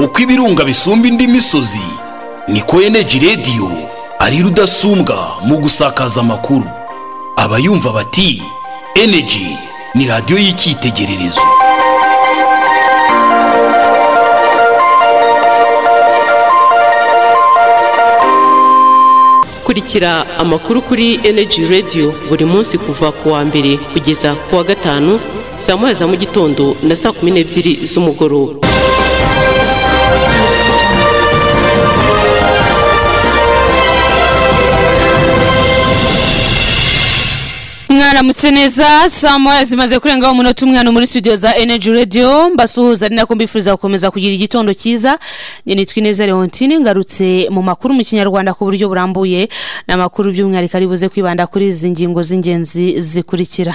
uko ibirunga bisumba indi misozi niko eneji rediyo ari rudasumbwa mu gusakaza amakuru abayumva bati eneji ni radiyo y'icyitegererezo kurikira amakuru kuri eneji rediyo buri munsi kuva ku wa mbere kugeza ku wa gatanu saa moya za mu gitondo na saa kumi n'ebyiri z'umugoroba mwaramutse neza saa moya zimaze kurengaho umunota umwana muri studio za energy radio mbasuhuza ari nako mbifuriza gukomeza kugira igitondo cyiza njye nitwa ineza leontine ngarutse mu makuru mu kinyarwanda ku buryo burambuye ni amakuru by'umwihariko ari buze kwibanda kuri izi ngingo z'ingenzi zikurikira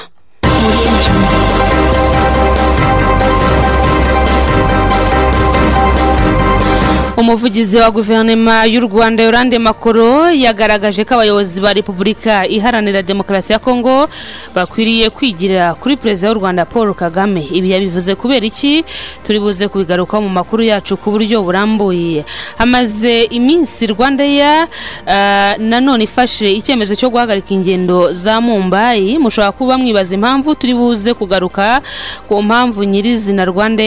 umuvugizi wa guverinoma y'u rwanda yorande makoro yagaragaje ko abayobozi ba repubulika iharanira demokarasi ya kongo bakwiriye kwigira kuri perezida w'u rwanda paul kagame ibi yabivuze kubera iki turi buze kubigarukaho mu makuru yacu ku buryo burambuye hamaze iminsi rwanda ya nanone ifashe icyemezo cyo guhagarika ingendo za mumbayi mushobora kuba mwibaza impamvu turi buze kugaruka ku mpamvu nyirizina rwanda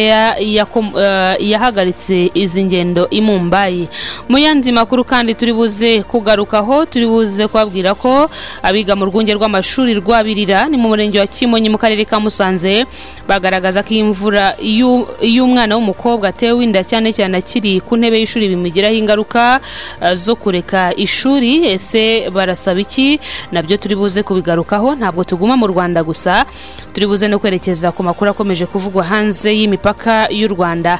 yahagaritse izi ngendo mumbayi mu yandi makuru kandi turi buze kugarukaho turi buze kubabwira ko abiga mu rwunge rw'amashuri rwabirira ni mu murenge wa kimonyi mu karere ka musanze bagaragaza ko imvura y'umwana w'umukobwa atewe inda cyane cyane akiri ku ntebe y'ishuri bimugiraho ingaruka zo kureka ishuri ese barasaba iki nabyo turi buze kubigarukaho ntabwo tuguma mu rwanda gusa turi buze no kwerekeza ku makuru akomeje kuvugwa hanze y'imipaka y'u rwanda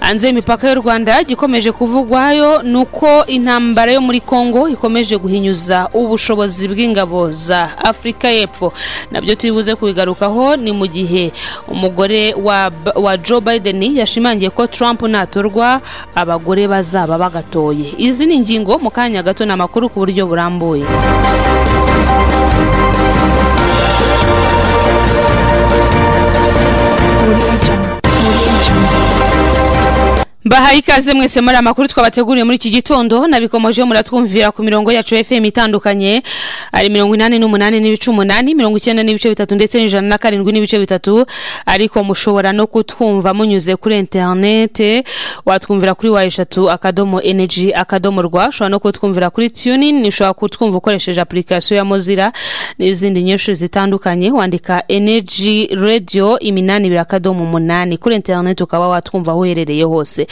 hanze y'imipaka y'u rwanda gikomeje ikomeje kuvugwayo ni uko intambara yo muri congo ikomeje guhinyuza ubushobozi bw'ingabo za afurika y'epfo nabyo turi buze kubigarukaho ni mu gihe umugore wa, wa joe biden yashimangiye ko trump natorwa abagore bazaba bagatoye izi ni ingingo mu kanya gato ni amakuru ku buryo burambuye bahaye ikaze mwese muri amakuru twabateguriye muri iki gitondo nabikomoje muratwumvira ku mirongo yacu fm itandukanye ari mirongo inani n'umunani n'ibice umunani mirongo icyenda n'ibice bitatu ndetse n'ijana na karindwi n'ibice bitatu ariko mushobora no kutwumva munyuze kuri interinete watwumvira kuri wa eshatu akadomo energy akadomo rwa ushobora no kutwumvira kuri tunin ushobora kutwumva ukoresheje apurikasiyo ya mozilla n'izindi nyinshi zitandukanye wandika energy radio iminani ibiri akadomo umunani kuri interinete ukaba watwumva aho uherereye hose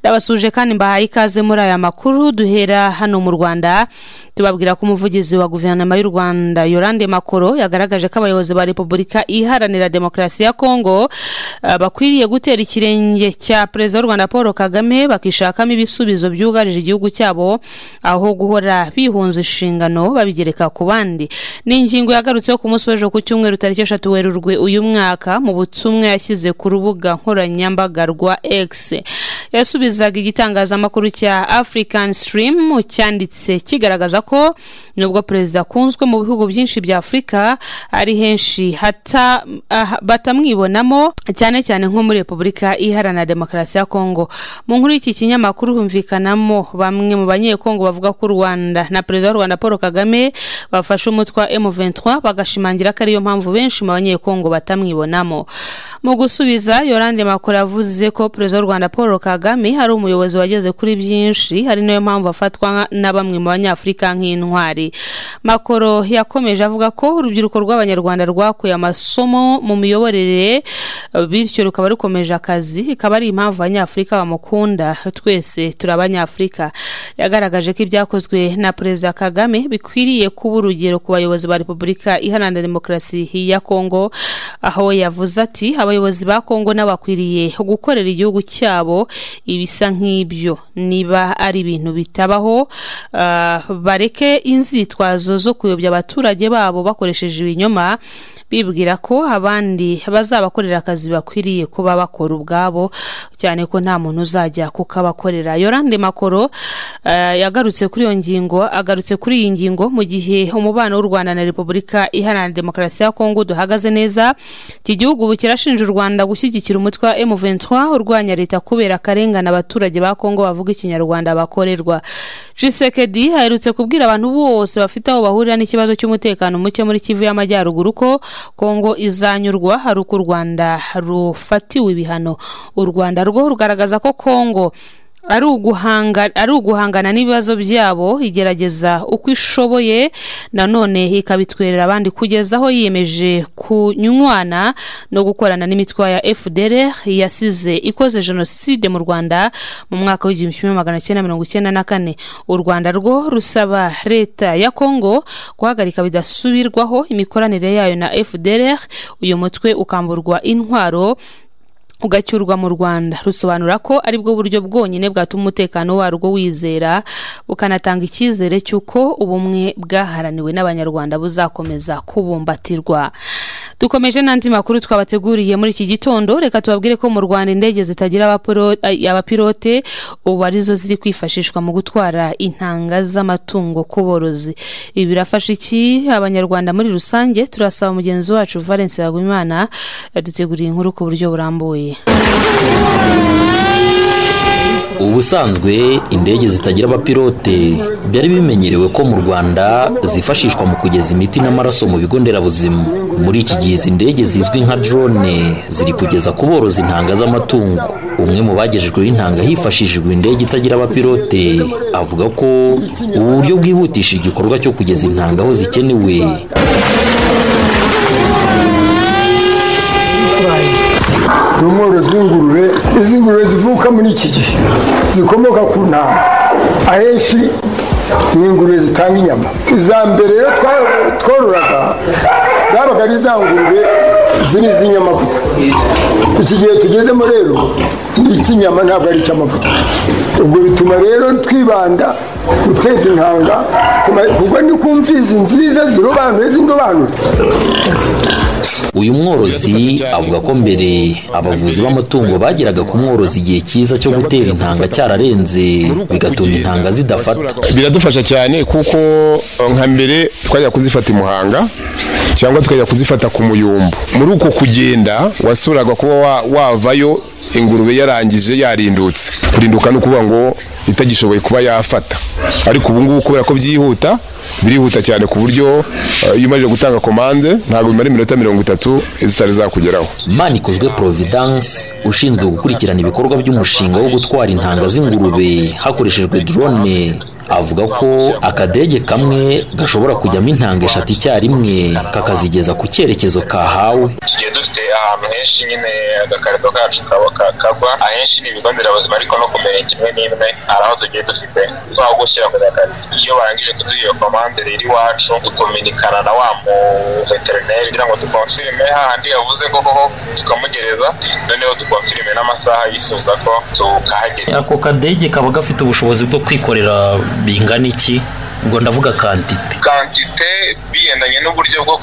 ndabasuje kandi mbahaye ikaze muri aya makuru duhera hano mu rwanda tubabwira ko umuvugizi wa guverinoma y'u rwanda yorande makoro yagaragaje ko abayobozi ba repubulika iharanira demokarasi ya kongo uh, bakwiriye gutera ikirenge cya perezida w'u rwanda paul kagame bakishakamo ibisubizo byugarije igihugu cyabo aho guhora bihunza inshingano babigereka ku bandi ni ingingo yagarutseho ku munsi w'ejo ku cyumweru tariki eshatu werurwe uyu mwaka mu butumwa yashyize ku rubuga nkoranyambaga rwa x yasubizaga igitangazamakuru cya african stream cyanditse kigaragaza ko nubwo perezida akunzwe mu bihugu byinshi bya afurika ari henshi hata uh, batamwibonamo cyane cyane nko muri repubulika iharanira demokarasi ya kongo mu nkuru y'iki kinyamakuru humvikanamo bamwe mu banyekongo bavuga ko u rwanda na perezida w'u rwanda paul kagame bafashe umutwe wa m23 bagashimangira ko ariyo mpamvu benshi mu banyekongo batamwibonamo mu gusubiza yorande makuru yavuze ko perezida w'u rwanda paul kagame hari umuyobozi wageze kuri byinshi hari nayo mpamvu afatwa na bamwe mu banyafurika nk'intwari makoro yakomeje avuga ko urubyiruko rw'abanyarwanda rwakuye amasomo mu miyoborere bityo rukaba rukomeje akazi ikaba ari impamvu abanyafurika bamukunda twese turi abanyafurika yagaragaje ko ibyakozwe na perezida kagame bikwiriye kuba urugero ku bayobozi ba repubulika iharanira demokarasi ya kongo aho yavuze ati abayobozi ba kongo n'abakwiriye gukorera igihugu cyabo ibisa nk'ibyo niba ari ibintu bitabaho bareke inzitwazo zo kuyobya abaturage babo bakoresheje ibinyoma bibwira ko abandi bazabakorera akazi bakwiriye kuba bakora ubwabo cyane ko nta muntu uzajya kukabakorera yorande makoro yagarutse kuri iyo ngingo agarutse kuri iyi ngingo mu gihe umubano w'u rwanda na repubulika iharanira demokarasi ya kongo duhagaze neza iki gihugu ubu kirashinja u rwanda gushyigikira umutwe wa m23 urwanya leta kubera kare akarengane abaturage ba kongo bavuga ikinyarwanda bakorerwa jisekedi aherutse kubwira abantu bose bafite aho bahurira n'ikibazo cy'umutekano muke muri kivu y'amajyaruguru ko kongo izanyurwa hari uko u rwanda rufatiwe ibihano u rwanda rwo rugaragaza ko kongo ari uguhanga- ari uguhangana n'ibibazo byabo igerageza uko ishoboye nanone ikabitwerera abandi kugeza aho yiyemeje kunywana no gukorana n'imitwa ya fdr yasize ikoze jenoside mu rwanda mu mwaka w'igihumbi kimwe magana cyenda mirongo icyenda na kane u rwanda rwo rusaba leta ya kongo guhagarika bidasubirwaho imikoranire yayo na fdr uyu mutwe ukamburwa intwaro ugacyurwa mu rwanda rusobanura ko ari bwo buryo bwonyine bwatuma umutekano warwo wizera bukanatanga icyizere cy'uko ubumwe bwaharaniwe n'abanyarwanda buzakomeza kubumbatirwa dukomeje n'andi makuru twabateguriye muri iki gitondo reka tubabwire ko mu rwanda indege zitagira abapiro- ay- abapilote ubu arizo ziri kwifashishwa mu gutwara intanga z'amatungo ku borozi ibi birafasha iki abanyarwanda muri rusange turasaba mugenzi wacu valence yagumimana yaduteguriye inkuru ku buryo burambuye ubusanzwe indege zitagira abapilote byari bimenyerewe ko mu rwanda zifashishwa mu kugeza imiti n'amaraso mu bigo nderabuzima muri iki gihe izi ndege zizwi nka drone ziri kugeza ku borozi intanga z'amatungo umwe mu bagejejweho intanga hifashishijwe indege itagira abapilote avuga ko ubu buryo bwihutisha igikorwa cyo kugeza intanga aho zikenewe ni umworozi w'ingurube izi ngurube zivuka muri iki gihe zikomoka ku ntama ahenshi ni ingurube zitanga inyama iza mbere iyo twa- twororaga zabaga ari za ngurube ziri iz'inyamavuta iki gihe tugezemo rero ni icy'inyama ntabwo ari icy'amavuta ubwo bituma rero twibanda guteza intanga ku ma- kuko ni ku mfizi nziza zirobanuye z'indobanure uyu mworozi avuga ko mbere abavuzi b'amatungo bageraga ku mworozi igihe cyiza cyo gutera intanga cyararenze bigatuma intanga zidafata biradufasha cyane kuko eh, nka mbere twajya kuzifata i muhanga cyangwa tukajya kuzifata ku muyumbu muri uko kugenda wasuraga kuba wa- wavayo ingurube yarangije yarindutse kurinduka ni ukuvuga ngo itagishoboye kuba yafata ariko ubu ngubu kubera ko byihuta birihuta cyane ku buryo eh, iyo umaze gutanga komande ntabwo bimara iminota mirongo itatu zitari zakugeraho manikozwe providence ushinzwe gukurikirana ibikorwa by'umushinga wo gutwara intanga z'ingurube hakoreshejwe drone avuga ko akadege kamwe gashobora kujyamo intanga eshatu icyarimwe kakazigeza ku cyerekezo kahawe tugiye dufite ahantu henshi nyine agakarito kacu kaba ka- kagwa ahenshi ni ibigo nderabuzima ariko no kumenya kimwe n'imwe hari aho tugiye dufite twaho gushyira ku gakarito iyo barangije kuduha iyo komande rero iwacu dukominikana na wa muveterineri kugira ngo dukonfirime hahandi yavuze ko koko tukamugereza noneho dukonfirime n'amasaha yifuza ko tukahagera ako kadege kaba gafite ubushobozi bwo kwikorera bingana iki ubwo ndavuga kantite kantite bigendanye n'uburyo bwo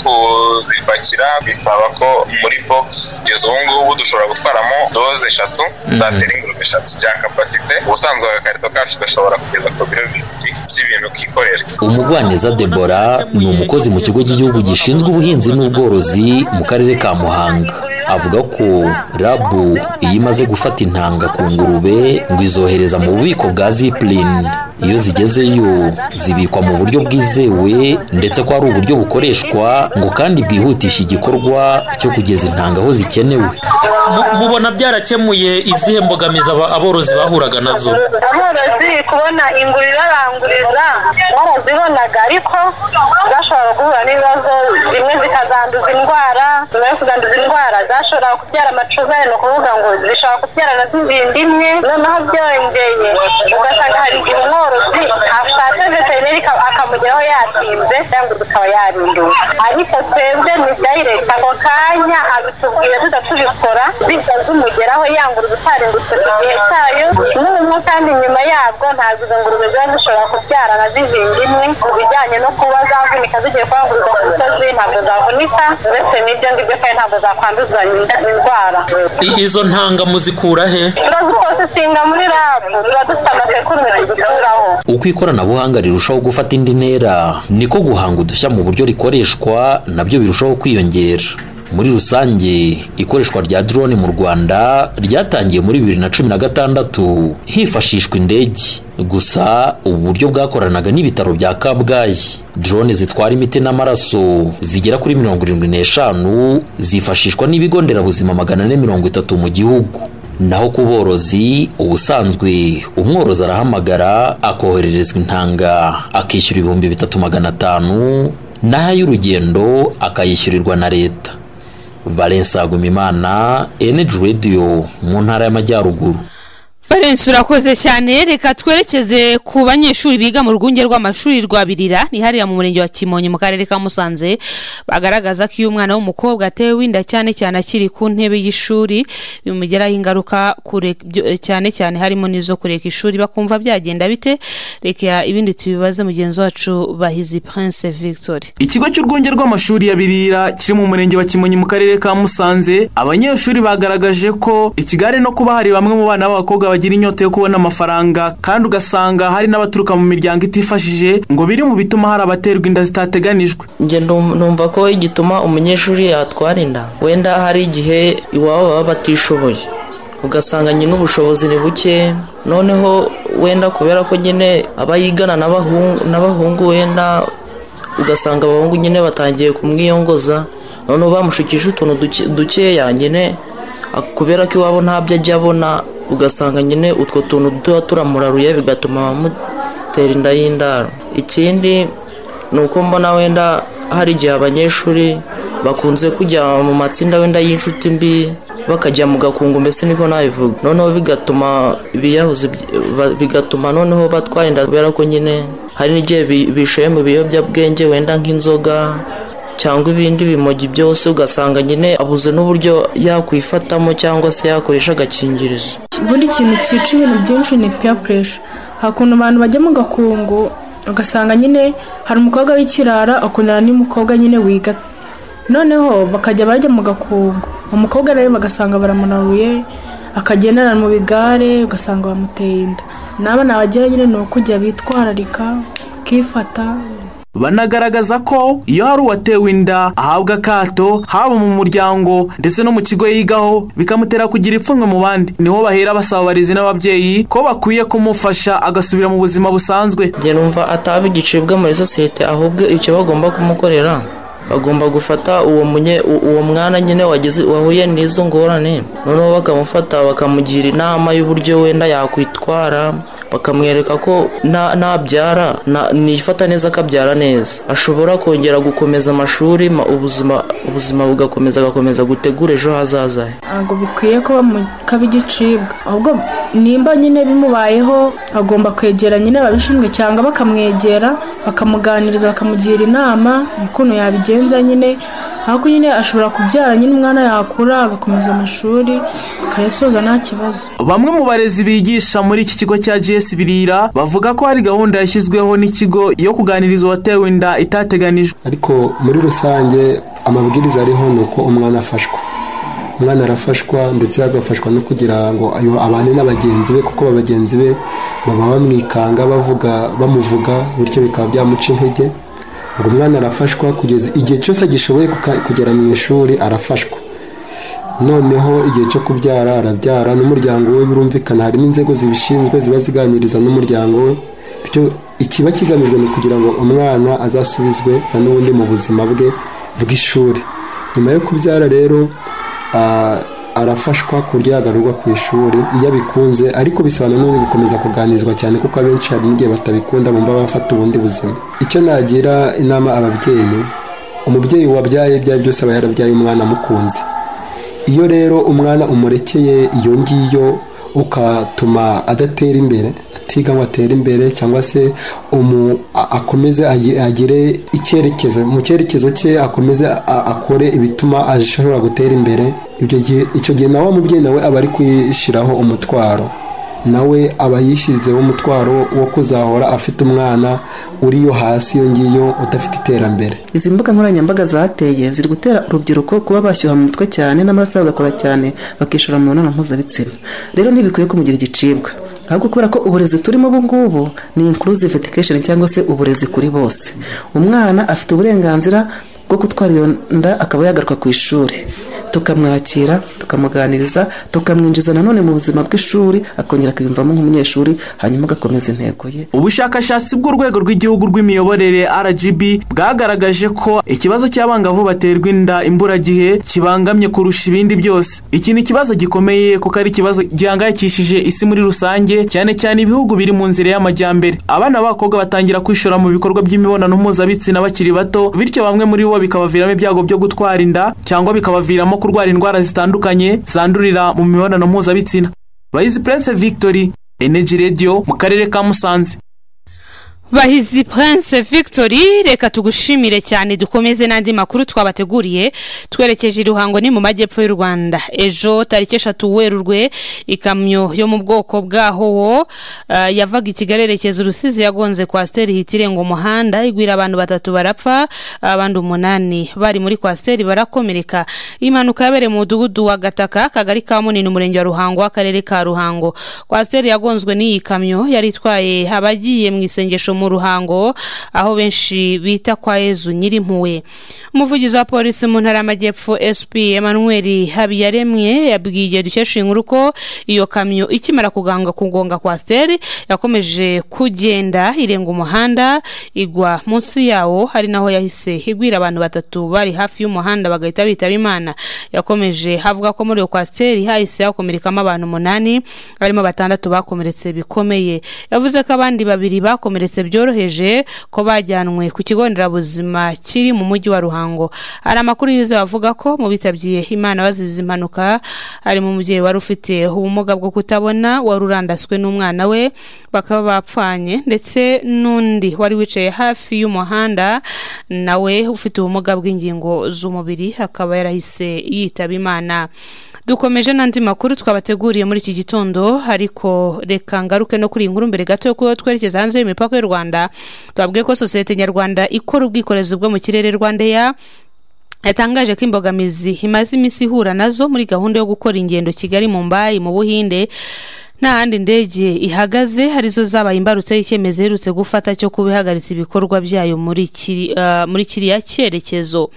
kuzipakira bisaba ko muri box kugeza ubu ngubu dushobora gutwaramo doze eshatu zatera ingurube eshatu bya kapasite ubusanzwe agakarito kacu gashobora kugeza ku biro bibiri by'ibintu kikorera umugwaneza debora ni umukozi mu kigo cy'igihugu gishinzwe ubuhinzi n'ubworozi mu karere ka muhanga avuga ko rabu iyo imaze gufata intanga ku ngurube ngo izohereza mu bubiko bwa ziplin iyo zigezeyo zibikwa mu buryo bwizewe ndetse ko ari uburyo bukoreshwa ngo kandi bwihutisha igikorwa cyo kugeza intanga aho zikenewe Mu- mubona byarakemuye izihe mbogamizi aba- aborozi bahuraga nazo aborozi kubona ingurube ibaranguriza barazibonaga ariko zashobora guhura n'ibibazo zimwe zikazanduza indwara nyuma yo kuzanduza indwara zashobora kubyara amacuzane ni ukuvuga ngo zishobora kubyarana z'izindi imwe noneho byongeye ugasanga hari igihe umworozi ashatse veterineri aka- akamugeraho yatinze cyangwa ikaba yarinduwe ariko twebwe ni direct ako kanya abitubwira tudatubikora bijya zimugeraho yangura utarindutse ku gihe cyayo n'ubumwe kandi nyuma yabwo ntabwo izo ngurube ziba zishobora kubyarana zizindi imwe ku bijyanye no kuba zavunika zigiye kwangurwa ku misozi ntabwo zavunika uretse n'ibyo ngibyo kandi ntabwo zakwanduzwa indwara I- izo ntanga muzikura he turazipositinga muri rabu tuba dufite amasekurume tuzikuraho uko ikoranabuhanga rirushaho gufata indi ntera niko guhanga udushya mu buryo rikoreshwa nabyo birushaho kwiyongera muri rusange ikoreshwa rya drone mu rwanda ryatangiye muri bibiri na cumi na gatandatu hifashishwa indege gusa ubu buryo bwakoranaga n'ibitaro bya kabgayi drone zitwara imiti n'amaraso zigera kuri mirongo irindwi n'eshanu zifashishwa n'ibigo nderabuzima magana ane mirongo itatu mu gihugu naho ku borozi ubusanzwe umworozi arahamagara akohererezwa intanga akishyura ibihumbi bitatu magana atanu naho ay'urugendo akayishyurirwa na leta valensa agumimana energy radio mu ntara y'amajyaruguru valence urakoze cyane reka twerekeze ku banyeshuri biga mu rwunge rw'amashuri rwa birira ni hariya mu murenge wa kimonyi mu karere ka musanze bagaragaza ko iyo umwana w'umukobwa atewe inda cyane cyane akiri ku ntebe y'ishuri bimugiraho ingaruka kure- byo- cyane cyane harimo n'izo kureka ishuri bakumva byagenda bite reka ibindi tubibaze mugenzi wacu bahizi prince victoire ikigo cy'urwunge rw'amashuri ya birira kiri mu murenge wa kimonyi mu karere ka musanze abanyeshuri bagaragaje ko ikigare no kuba hari bamwe mu bana b'abakobwa bagira inyota yo kubona amafaranga kandi ugasanga hari n'abaturuka mu miryango itifashije ngo biri mu bituma hari abaterwa inda zitateganijwe njye ndum- numva ko igituma umunyeshuri yatwara inda wenda hari igihe iwabo baba batishoboye ugasanga nyine ubushobozi ni buke noneho wenda kubera ko nyine aba yigana n'abahungu- n'abahungu wenda ugasanga abahungu nyine batangiye kumwiyongoza noneho bamushukisha utuntu duke- dukeya nyine ak- kubera ko iwabo ntabyo ajya abona ugasanga nyine utwo tuntu tuba turamuraruye bigatuma bamutera inda y'indaro ikindi ni uko mbona wenda hari igihe abanyeshuri bakunze kujya mu matsinda wenda y'inshuti mbi bakajya mu gakungu mbese niko nabivuga noneho bigatuma biyahuza iby- ba- bigatuma noneho batwara inda kubera ko nyine hari n'igihe bi- bishoye mu biyobyabwenge wenda nk'inzoga cyangwa ibindi bimogi byose ugasanga nyine abuze n'uburyo yakwifatamo cyangwa se yakoresha agakingirizo ubundi ikintu cyica ibintu byinshi ni peer pressure hari ukuntu abantu bajya mu gakungu ugasanga nyine hari umukobwa w'ikirara akundana n'umukobwa nyine wiga noneho bakajya bajya mu gakungu umukobwa nawe bagasanga baramunaruye akagendana mu bigare ugasanga bamuteye inda n'abana bagira nyine ni ukujya bitwararika bakifata banagaragaza ko iyo hari uwatewe inda ahabwa akato haba mu muryango ndetse no mu kigo yigaho bikamutera kugira ipfunwe mu bandi niho bahera basaba abarezi n'ababyeyi ko bakwiye kumufasha agasubira mu buzima busanzwe njye numva ataba igicibwa muri sosiyete ahubwo icyo bagomba kumukorera bagomba gufata uwo munye- u- uwo mwana nyine wagize wahuye n'izo ngorane noneho bakamufata bakamugira inama y'uburyo wenda yakwitwara bakamwereka ko na- nabyara na- nifata neza akabyara neza ashobora kongera gukomeza amashuri ma- ubuzima ubuzima bugakomeza agakomeza gutegura ejo hazaza he ntabwo bikwiye kuba mu kaba igicibwa ahubwo nimba nyine bimubayeho agomba kwegera nyine ababishinzwe cyangwa bakamwegera bakamuganiriza bakamugira inama y'ukuntu yabigenza nyine ariko nyine ashobora kubyara nyine umwana yakura agakomeza amashuri akayasoza nta kibazo bamwe mu barezi bigisha muri iki kigo cya gs birira bavuga ko hari gahunda yashyizweho n'ikigo yo kuganiriza uwatewe inda itateganijwe ariko muri rusange amabwiriza ariho ni uko umwana afashwa umwana arafashwa ndetse agafashwa no kugira ngo ayo abane na bagenzi be kuko ba bagenzi be baba bamwikanga bavuga bamuvuga bityo bikaba byamuca intege ngo umwana arafashwa kugeza igihe cyose agishoboye kuka- kugera mu ishuri arafashwa noneho igihe cyo kubyara arabyara n'umuryango we birumvikana harimo inzego zibishinzwe ziba ziganiriza n'umuryango we bityo ikiba kigamijwe ni ukugira ngo umwana azasubizwe na n'ubundi mu buzima bwe bw'ishuri nyuma yo kubyara rero ah, arafashwa ku buryo yagarurwa ku ishuri iyo abikunze ariko bisobanura n'ubundi gukomeza kuganizwa cyane kuko abenshi hari n'igihe batabikunda bumva bafata ubundi buzima icyo nagira inama ababyeyi umubyeyi wabyaye ibyo ari byo byose aba yarabyaye umwana amukunze iyo rero umwana umurekeye iyo ngiyo ukatuma adatera imbere atiga ngo atere imbere cyangwa se umu- a- akomeze agi- agire icyerekezo mu cyerekezo cye akomeze a- akore ibituma ashobora gutera imbere ibyo gihe icyo gihe nawe mubyeyi nawe aba ari kwishyiraho umutwaro nawe aba yishyizeho umutwaro wo kuzahora afite umwana uriyo hasi iyo ngiyo udafite iterambere izi mbuga nkoranyambaga zateye ziri gutera urubyiruko kuba bashyuha mu mutwe cyane n'amaraso bagakora cyane bakishora mu mibonano mpuzabitsina rero ntibikwiye kumugira igicibwa ahubwo kubera ko uburezi turimo ubu ngubu ni inclusive education cyangwa se uburezi kuri bose umwana afite uburenganzira bwo gutwara iyo nda akaba yagaruka ku ishuri tukamwakira tukamuganiriza tukamwinjiza nanone mu buzima bw'ishuri akongera akiyumvamo nk'umunyeshuri hanyuma agakomeza intego ye ubushakashatsi bw'urwego rw'igihugu rw'imiyoborere rgb bwagaragaje ko ikibazo cy'abangavu baterwa inda imburagihe kibangamye kurusha ibindi byose iki ni ikibazo gikomeye kuko ari ikibazo gihangayikishije isi muri rusange cyane cyane ibihugu biri mu nzira y'amajyambere abana b'abakobwa batangira kwishora mu bikorwa by'imibonano mpuzabitsina bakiri bato bityo bamwe muri bo bikabaviramo ibyago byo gutwara inda cyangwa bikabaviramo kurwara indwara zitandukanye zandurira mu mibonano mpuzabitsina bayizi prince victory energy radio mu karere ka musanze bahizi prince victory reka tugushimire cyane dukomeze n'andi makuru twabateguriye twerekeje iruhango ni mu majyepfo y'u rwanda ejo tariki eshatu werurwe ikamyo yo mu bwoko bwa howo ah, yavaga i kigali erekeza urusizi yagonze kwasiteri hita irenga umuhanda igwira abantu batatu barapfa abandi umunani bari muri kwasiteri barakomereka iyi mpanuka yabereye mu mudugudu wa gataka akagari ka munini umurenge wa ruhango akarere ka ruhango kwasiteri yagonzwe n'iyi kamyo yari itwaye abagiye mu isengesho mu ruhango aho benshi bita kwa yezu nyirimpuwe umuvugizi wa polisi mu ntara y'amajyepfo sp emmanuel habiyaremye yabwiye dukesha inkuru ko iyo kamyo ikimara kuganga kugonga kwa steri yakomeje kugenda irenga umuhanda igwa munsi yawo hari naho yahise igwira abantu batatu bari hafi y'umuhanda bagahita bitaba imana yakomeje havuga ko muri iyo kwasiteri hahise hakomerekamo abantu umunani barimo batandatu bakomeretse bikomeye yavuze ko abandi babiri bakomeretse byoroheje ko bajyanwe ku kigo nderabuzima kiri mu mujyi wa ruhango hari amakuru yuzuye avuga ko mu bitabye imana bazize impanuka harimo umubyeyi wari ufite ubumuga bwo kutabona wari urandaswe n'umwana we bakaba bapfanye ndetse n'undi wari wicaye hafi y'umuhanda nawe ufite ubumuga bw'ingingo z'umubiri akaba yarahise yitaba imana dukomeje n'andi makuru twabateguriye muri iki gitondo ariko reka ngaruke no kuri iyi nkuru mbere gato yo kuba twerekeza hanze y'imipaka y'u rwanda tubabwiye ko sosiyete nyarwanda ikora ubwikorezi bwo mu kirere rwanda ya yatangaje ko imbogamizi imaze iminsi ihura nazo muri gahunda yo gukora ingendo kigali mu mbayi mu buhinde nta handi indege ihagaze arizo zabaye imbarutse y'icyemezo iherutse gufata cyo kuba ihagaritse ibikorwa byayo muri kiri- ah, muri kiriya cyerekezo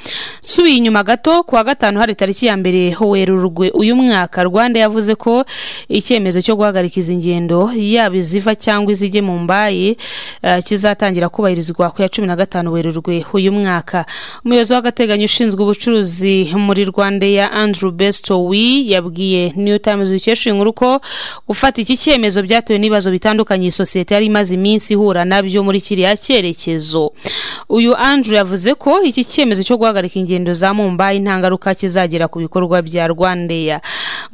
nsubiye inyuma gato ku wa gatanu hari tariki ya mbere werurwe uyu mwaka rwanda yavuze ko icyemezo cyo guhagarika izi ngendo yaba iziva cyangwa izijye mu mbayi ah, kizatangira kubahirizwa ku ya cumi na gatanu werurwe uyu mwaka umuyobozi w'agateganyo ushinzwe ubucuruzi muri rwanda ya andrew bestowi yabwiye new times dukesha inkuru ko gufata gufata iki cyemezo byatewe n'ibibazo bitandukanye iyi sosiyete yari imaze iminsi ihura nabyo muri kiriya cyerekezo uyu andrew yavuze ko iki cyemezo cyo guhagarika ingendo za mumbai nta ngaruka kizagira ku bikorwa bya rwandeya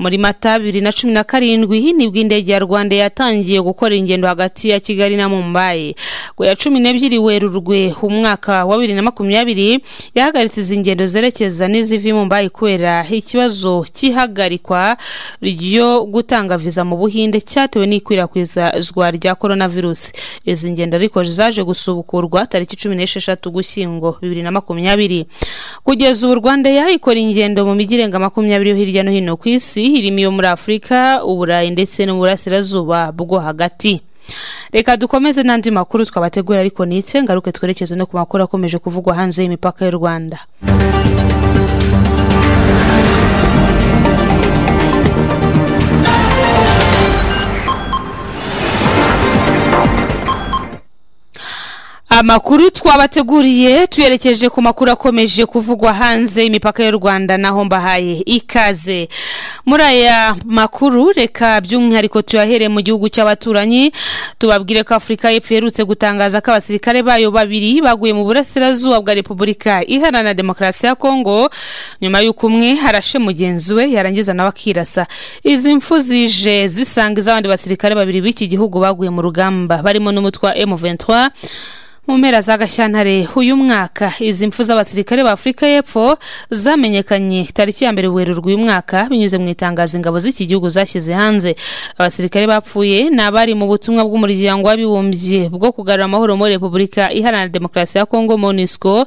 muri mata bibiri na cumi na karindwi nibwo indege ya rwanda yatangiye gukora ingendo hagati ya kigali na mumbai ku ya cumi n'ebyiri werurwe umwaka wa bibiri na makumyabiri yahagaritse izi ngendo zerekeza n'iziva i mumbai kubera ikibazo cy'ihagarikwa ryo gutanga viza mu buhinde buhinde cyatewe n'ikwirakwizwa rya coronavirus izi ngendo ariko zaje gusubukurwa tariki cumi n'esheshatu gushyingo bibiri na makumyabiri kugeza ubu rwanda yayikora ingendo mu mijyi irenga makumyabiri yo hirya no hino ku isi irimo iyo muri afurika uburayi ndetse no mu burasirazuba bwo hagati reka dukomeze n'andi makuru twabategura ariko nitse ngaruke twerekeze no ku makuru akomeje kuvugwa hanze y'imipaka y'u rwanda amakuru twabateguriye tuyerekeje ku makuru akomeje kuvugwa hanze y'imipaka y'u rwanda naho mbahaye ikaze muri aya makuru reka by'umwihariko tuyahere mu gihugu cy'abaturanyi tubabwire ko afurika y'epfo iherutse gutangaza ko abasirikare bayo babiri baguye mu burasirazuba bwa repubulika iharanira demokarasi ya kongo nyuma y'uko umwe arashe mugenzi we yarangiza nawe akirasa izi mfu zije zisanga iz'abandi basirikare babiri b'iki gihugu baguye mu rugamba barimo n'umutwa M23 mu mpera za gashyantare uyu mwaka izi mfu z'abasirikare ba afurika y'epfo zamenyekanye tariki ya mbere werurwe uyu mwaka binyuze mu itangazo ingabo z'iki gihugu zashyize hanze abasirikare bapfuye ni abari mu butumwa bw'umuryango w'abibumbye bwo kugarura amahoro muri repubulika iharanira demokarasi ya kongo monisco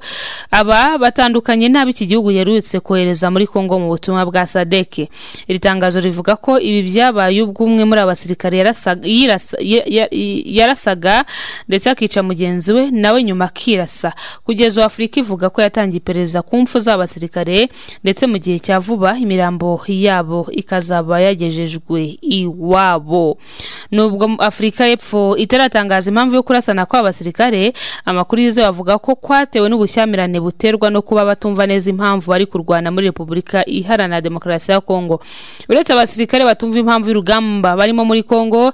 aba batandukanye n'abo iki gihugu yerutse kohereza muri kongo mu butumwa bwa sadeke iri tangazo rivuga ko ibi byabaye ubwo umwe muri abasirikare yarasaga- yirasa- ya- ya- yarasaga ndetse akica mugenzi we we nawe nyuma akirasa kugeza ubu afurika ivuga ko yatangiye iperereza ku mpfu z'abasirikare ndetse mu gihe cya vuba imirambo yabo ikazaba yagejejwe iwabo nubwo afurika y'epfo itaratangaza impamvu yo kurasana kw'abasirikare amakuru yizewe avuga ko kwatewe n'ubushyamirane buterwa no kuba batumva neza impamvu bari kurwana muri repubulika iharanira demokarasi ya kongo uretse abasirikare batumva impamvu y'urugamba barimo muri kongo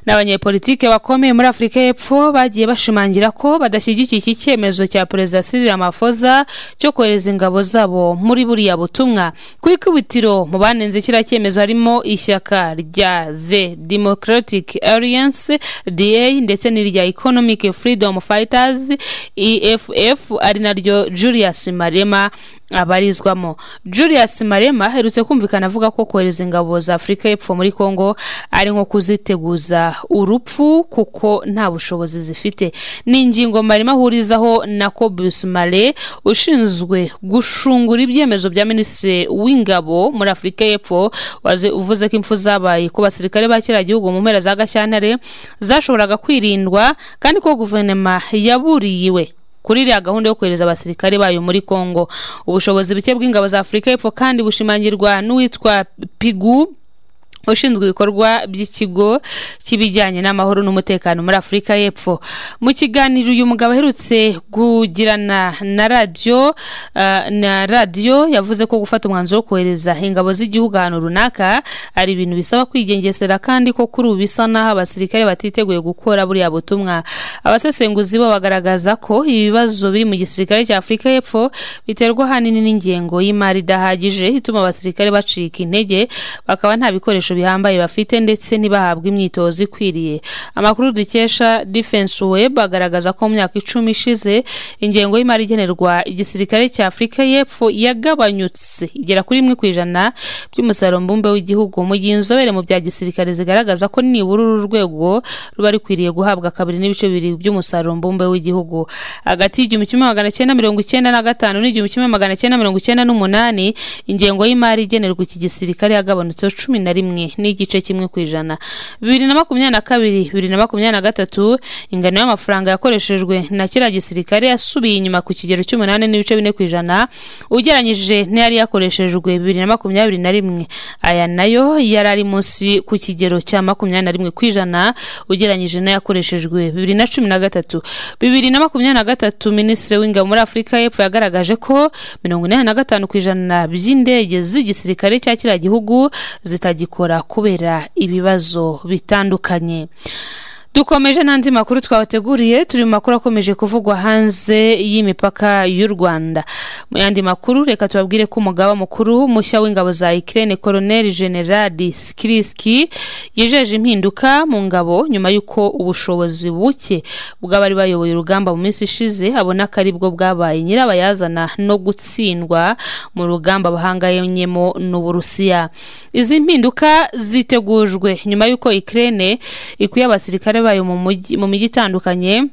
n'abanyepolitike bakomeye muri afurika y'epfo bagiye bashimangira ko badashyigikiye iki cyemezo cya perezida Cyril Ramaphosa cyo kohereza ingabo zabo muri buriya butumwa ku ikubitiro mu banenze kiriya cyemezo harimo ishyaka rya The Democratic Alliance DA ndetse n'irya Economic Freedom Fighters EFF ari naryo Julius Marema abarizwamo Julius Marema aherutse kumvikana avuga ko kohereza ingabo za Afurika y'Epfo muri Kongo ari nko kuziteguza urupfu kuko nta bushobozi zifite ni ingingo Marema ahurizaho na Cobus Male ushinzwe gushungura ibyemezo bya Minisitiri w'Ingabo muri Afurika y'Epfo waze- uvuze ko impfu zabaye ku basirikare ba kiriya gihugu mu mpera za Gashyantare zashoboraga kwirindwa kandi ko guverinoma yaburiyiwe kuri iriya gahunda yo kohereza abasirikare bayo muri kongo ubushobozi buke bw'ingabo za afurika y'epfo kandi bushimangirwa n'uwitwa pigu ushinzwe ibikorwa by'ikigo cy'ibijyanye n'amahoro n'umutekano muri afurika y'epfo mu kiganiro uyu mugabo aherutse kugirana na radiyo ah, na radiyo yavuze ko gufata umwanzuro wo kohereza ingabo z'igihugu ahantu runaka ari ibintu bisaba kwigengesera kandi ko kuri ubu bisa n'aho abasirikare batiteguye gukora buriya butumwa abasesenguzi bo bagaragaza ko ibibazo biri mu gisirikare cya afurika y'epfo biterwa ahanini n'ingengo y'imari idahagije ituma abasirikare bacika intege bakaba nta bikoresho bihambaye bafite ndetse ntibahabwe imyitozo ikwiriye amakuru dukesha defense web agaragaza ko mu myaka icumi ishize ingengo y'imari igenerwa igisirikare cya afurika y'epfo yagabanyutse igera kuri rimwe ku ijana by'umusaruro mbumbe w'igihugu mu gihe inzobere mu bya gisirikare zigaragaza ko nibura uru rwego ruba rukwiriye guhabwa kabiri n'ibice bibiri by'umusaruro mbumbe w'igihugu hagati y'igihumbi kimwe magana cyenda mirongo icyenda na gatanu n'igihumbi kimwe magana cyenda mirongo icyenda n'umunani ingengo y'imari igenerwa iki gisirikare yagabanutseho cumi na rimwe n'igice kimwe ku ijana bibiri na makumyabiri na kabiri bibiri na makumyabiri na gatatu ingano y'amafaranga yakoreshejwe na kiriya gisirikare yasubiye inyuma ku kigero cy'umunani n'ibice bine ku ijana ugereranyije n'iyari yakoreshejwe bibiri na makumyabiri na rimwe aya nayo yari ari munsi ku kigero cya makumyabiri na rimwe ku ijana ugereranyije n'ayakoreshejwe bibiri na cumi na gatatu bibiri na makumyabiri na gatatu minisitiri w'ingabo muri afurika y'epfo yagaragaje ko mirongo inani na gatanu ku ijana by'indege z'igisirikare cya kiriya gihugu zitagikora kubera ibibazo bitandukanye dukomeje n'andi makuru twabateguriye turi mu makuru akomeje kuvugwa hanze y'imipaka y'u rwanda mu yandi makuru reka tubabwire ko umugaba mukuru mushya w'ingabo za ikirere koroneri generali sikiriski yijeje impinduka mu ngabo nyuma y'uko ubushobozi buke bw'abari bayoboye urugamba mu minsi ishize abona ko ari bwo bwabaye nyirabayazana no gutsindwa mu rugamba bahanganyemo n'uburusiya izi mpinduka zitegujwe nyuma y'uko ikirere ikuye abasirikare bayo mu mujyi- mu mijyi itandukanye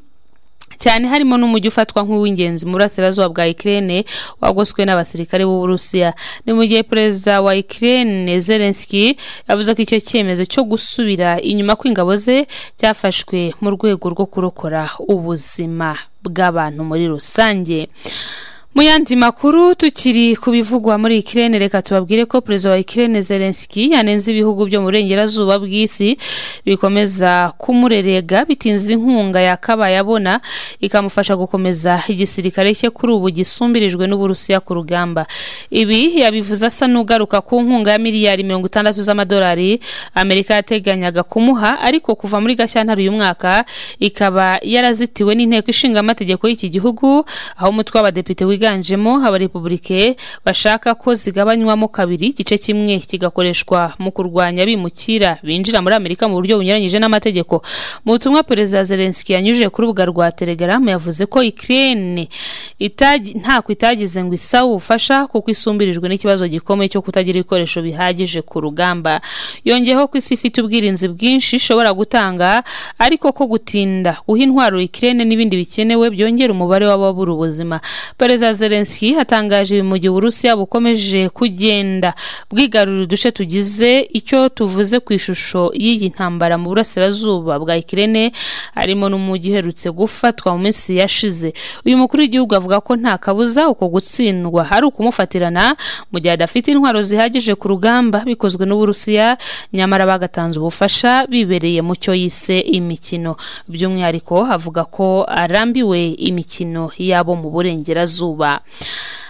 cyane harimo n'umujyi ufatwa nk'uw'ingenzi mu burasirazuba bwa ikirere wagoswe n'abasirikare b'uburusiya ni mu gihe perezida wa ikirere zelenski yavuze ko icyo cyemezo cyo gusubira inyuma kw'ingabo ze cyafashwe mu rwego rwo kurokora ubuzima bw'abantu muri rusange mu yandi makuru tukiri ku bivugwa muri ikirere reka tubabwire ko perezida wa ikirere zelenski yanenze ibihugu byo mu burengerazuba bw'isi bikomeza kumurerega bitinze inkunga yakabaye abona ikamufasha gukomeza igisirikare cye kuri ubu gisumbirijwe n'uburusiya ku rugamba ibi yabivuze asa n'ugaruka ku nkunga ya miliyari mirongo itandatu z'amadolari amerika yateganyaga kumuha ariko kuva muri gashyantare uyu mwaka ikaba yarazitiwe n'inteko ishinga amategeko y'iki gihugu aho umutwe w'abadepite wiganjemo abarepubulike bashaka ko zigabanywamo kabiri igice kimwe kigakoreshwa mu kurwanya abimukira binjira muri amerika mu buryo bunyuranyije n'amategeko mu butumwa perezida zelenski yanyujije ku rubuga rwa telegaramu yavuze ko ikirere ntako itagize ngo isabe ubufasha kuko isumbirijwe n'ikibazo gikomeye cyo kutagira ibikoresho bihagije ku rugamba yongeyeho ko isi ifite ubwirinzi bwinshi ishobora gutanga ariko ko gutinda guha intwaro ikirere n'ibindi bikenewe byongera umubare w'ababura ubuzima perezida Zelensky atangaje ibi mu gihe uburusiya bukomeje kugenda bwigarurira uduce tugize icyo tuvuze ku ishusho y'iyi ntambara mu burasirazuba bwa ikirene harimo n'umujyi uherutse gufatwa mu minsi yashize uyu mukuru w'igihugu avuga ko nta kabuza uko gutsindwa hari ukumufatirana mu gihe adafite intwaro zihagije ku rugamba bikozwe n'uburusiya nyamara bagatanze ubufasha bibereye mu cyo yise imikino by'umwihariko avuga ko arambiwe imikino yabo mu burengerazuba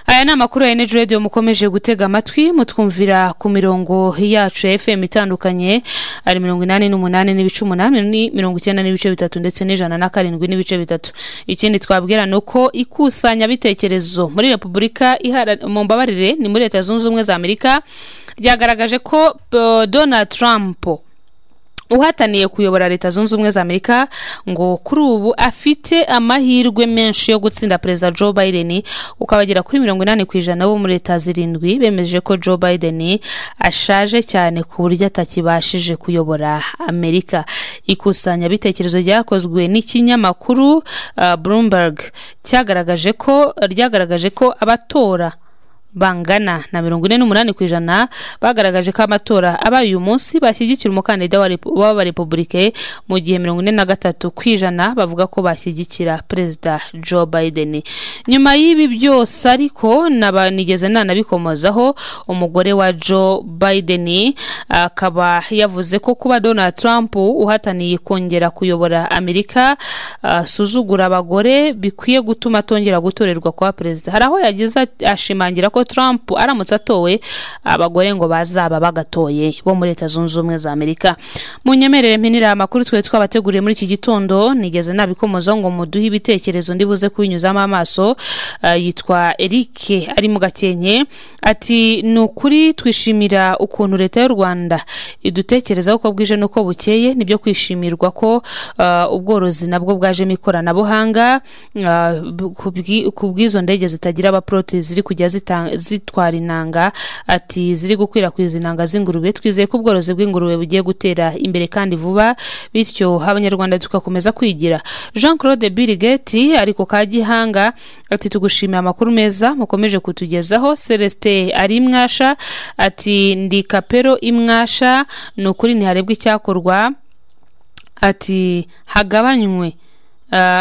aya ni amakuru ya eneji radiyo mukomeje gutega amatwi mutwumvira ku mirongo yacu ya fm itandukanye ari mirongo inani n'umunani n'ibice umunani mirongo icyenda n'ibice bitatu ndetse n'ijana na karindwi n'ibice bitatu ikindi twabwira ni uko ikusanyabitekerezo muri repubulika mu mbabarire ni muri leta zunze ubumwe za amerika ryagaragaje ko uh, donald trump uhataniye kuyobora leta zunze ubumwe za amerika ngo kuri ubu afite amahirwe menshi yo gutsinda perezida joe biden ukaba agera kuri mirongo inani ku ijana bo muri leta zirindwi bemeje ko joe biden ashaje cyane ku buryo atakibashije kuyobora amerika ikusanyabitekerezo ryakozwe n'ikinyamakuru uh, bloomberg cyagaragaje ko ryagaragaje ko abatora bangana na mirongo ine n'umunani ku ijana bagaragaje ko amatora abaye uyu munsi bashyigikira umukandida w'abarepubulike mu gihe mirongo ine na gatatu ku ijana bavuga ko bashyigikira perezida joe biden nyuma y'ibi byose ariko nigeze nanabikomozaho umugore wa joe biden akaba yavuze ko kuba donald trump uhataniye kongera kuyobora amerika asuzugura abagore bikwiye gutuma atongera gutorerwa kwa perezida hari aho yagize ashimangira ko trump aramutse atowe abagore ngo bazaba bagatoye bo muri leta zunze ubumwe za amerika munyemerere mpinira amakuru twari twabateguriye muri iki gitondo nigeze nabikomoza ngo muduhe ibitekerezo ndibuze kubinyuzamo amaso uh, yitwa eric ari mu gakenke ati ni ukuri twishimira ukuntu leta y'u rwanda idutekerezaho uko bwije n'uko bukeye nibyo kwishimirwa ko uh, ubworozi nabwo bwajemo ikoranabuhanga uh, ku bw'izo ndege zitagira abaporoti ziri kujya zitanga zitwara inanga ati ziri gukwirakwiza inanga z'ingurube twizeye ko ubworozi bw'ingurube bugiye gutera imbere kandi vuba bityo abanyarwanda tugakomeza kwigira jean claude birigeti ariko ka gihanga ati tugushimiye amakuru meza mukomeje kutugezaho celestin ari imwasha ati ndi kapero imwasha ni ukuri ntiharebwa icyakorwa ati hagabanywe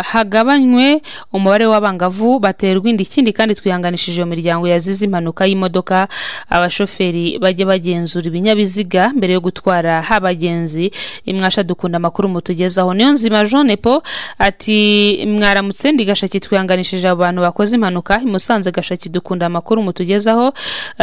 hagabanywe umubare w'abangavu baterwa inda ikindi kandi twihanganishije iyo miryango yazize impanuka y'imodoka abashoferi bajya bagenzura ibinyabiziga mbere yo gutwara abagenzi imwasha dukunda amakuru mutugezaho niyo nzima jean paul ati mwaramutse ndi gashaki twihanganishije abantu bakoze impanuka i musanze gashaki dukunda amakuru mutugezaho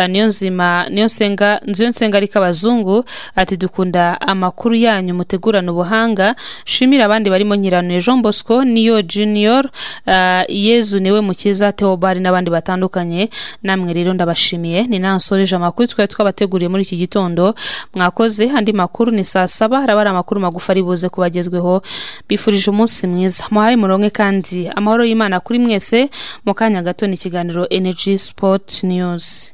niyo nzima niyo nsenga nziyo nsenga ariko abazungu ati dukunda amakuru yanyu mutegurana ubuhanga shimira abandi barimo nyiranuye jean bosco niyo junior uh, yezu niwe mukiza teobari n'abandi batandukanye namwe rero ndabashimiye ni nansoreje amakuru twari twabateguriye muri iki gitondo mwakoze andi makuru ni saa saba haraba ari amakuru magufi ari buze kubagezweho bifurije umunsi mwiza muhaye muronke kandi amahoro y'imana kuri mwese mu kanya gato ni ikiganiro energy sport news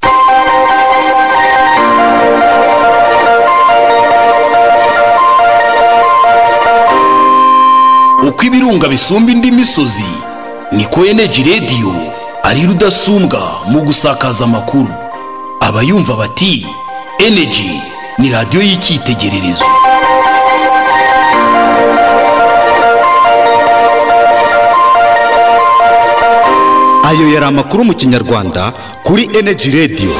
uko ibirunga bisumba indi misozi niko eneji radiyo ari rudasumbwa mu gusakaza amakuru abayumva bati eneji ni radiyo y'icyitegererezo ayo yari amakuru mu kinyarwanda kuri eneji radiyo